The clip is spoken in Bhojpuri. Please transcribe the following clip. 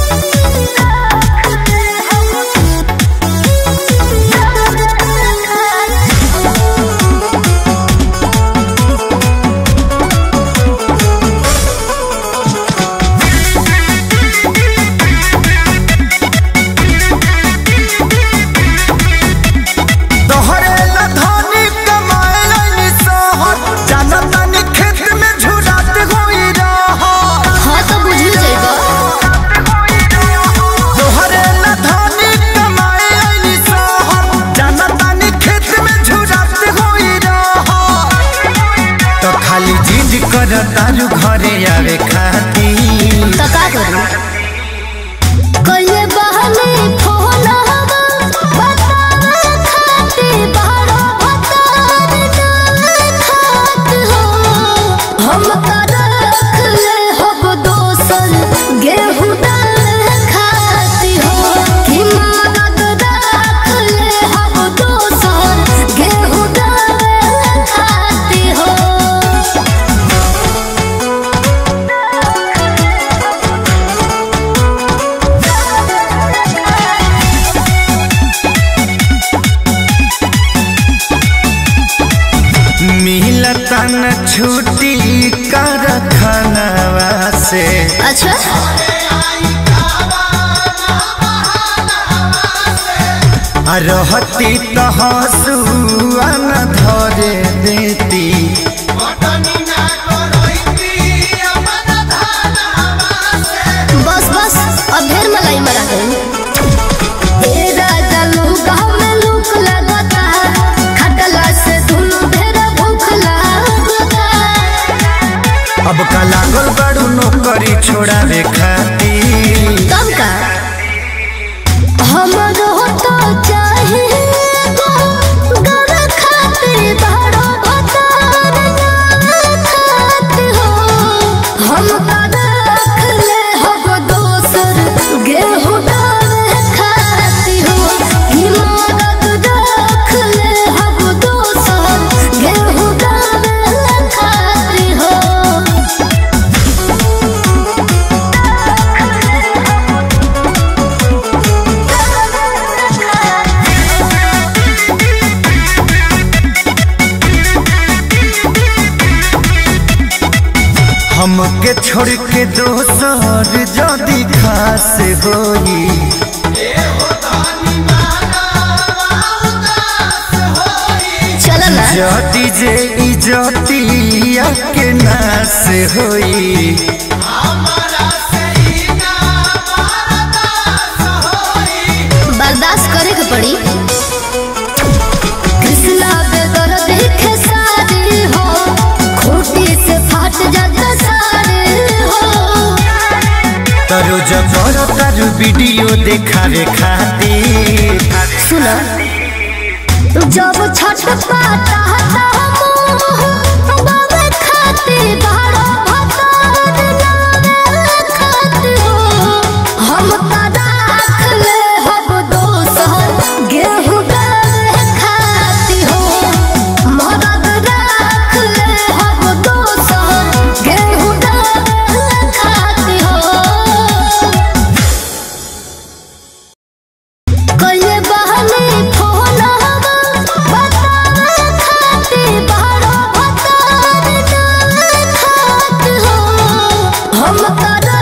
तोहरे ला धनी कमाए लाइनी सहर जाना तानी खेत में झुरात होई रहर हाँ तो बुझू जाएगा तोहरे ला धनी कमाए लाइनी सहर जाना तानी खेत में झुरात होई रहर तो खाली जिद कर तारू घरे आवे खाती तो का करूं कइले बहने फोन हवा बतावे खाते बारो भतार डाल खात हो हम का रख ले हब दोसन गेहूं डाल खाती हो कि मदद रख ले हब दोसन गेहूं डाल खाती हो मिलता न छुट्टी कर खनवा से अच्छा आ रहती तो हंसुआ न धरे देती बस बस अब ढेर मलाई मरा गई ए राजा लोग में लूक लगता खटला से दुनु ढेर भूख लगता अब का लागल बड़ू नौकरी छोड़ावे खाती तब का हमरो तो चाहे गर खाते बड़ो भतार नाम खात हो हम का रख ले हब दोसर गेहूं डाल खाती हो कि मदद रख ले हब दोसर गेहूं डाल खाती हो हमके छोड़ के दोसर जदी खास होई चल ना जदी जे इजतिया के नास होई बर्दाश्त करे के पड़ी कृष्णा बेदर देखे सारे हो खूटी से फाट जाता सारे हो तरो जबर तारू वीडियो देखावे खातिर सुना जब छठ पाता बाबे खाते बारो भतार नामे खाते हो हम का राख ले हब दोसर गेहूं डाल खाती हो मदद राख ले हब दोसर गेहूं डाल खाती हो कइले बहने फोन हवा बतावे खाते बारो भतार डाल खात हो हम का